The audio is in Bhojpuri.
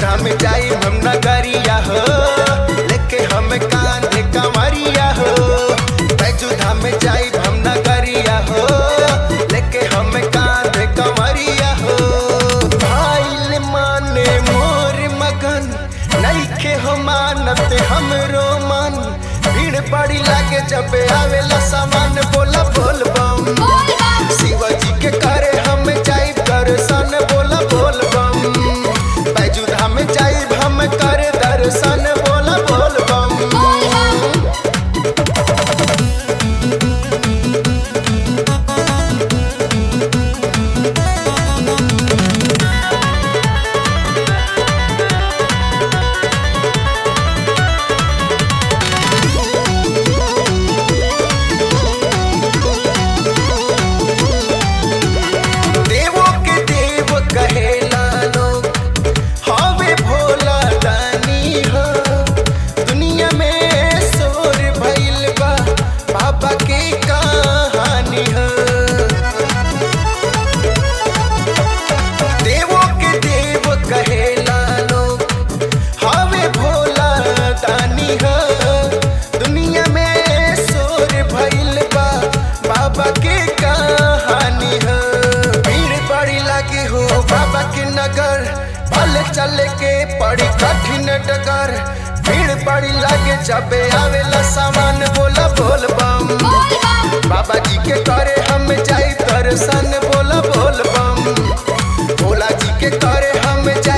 धाम जाई हम नगरिया हो लेके हम कांधे कमरिया हो बैजू धाम जाई हम नगरिया हो लेके हम कांधे कमरिया हो आइल माने मोर मगन नइखे हो मानत हमरो मन भीड़ बड़ी लागे जब आवेला सामान बोला बोल बम शिवाजी के करे हम जाई दर्शन बोला बोल बम बैजू धाम जाई हम करे दर्शन बोला बोल बम देवों के देव कहेला लोग हवे भोला दानी हो दुनिया में शोर भइल बा बाबा के कहानी हो देवों के देव कहेला लोग हवे भोला दानी हो दुनिया में शोर भइल बा बाबा के कहानी हो भीड़ बड़ी लगी हो बाबा के नगर भले चले के पड़ी कठिन डगर भीड़ बड़ी लगे जब आवेला सामान बोला बोल बम बाबा जी के करे हम जाई दर्शन बोला बोल बम भोला जी के करे हम जाई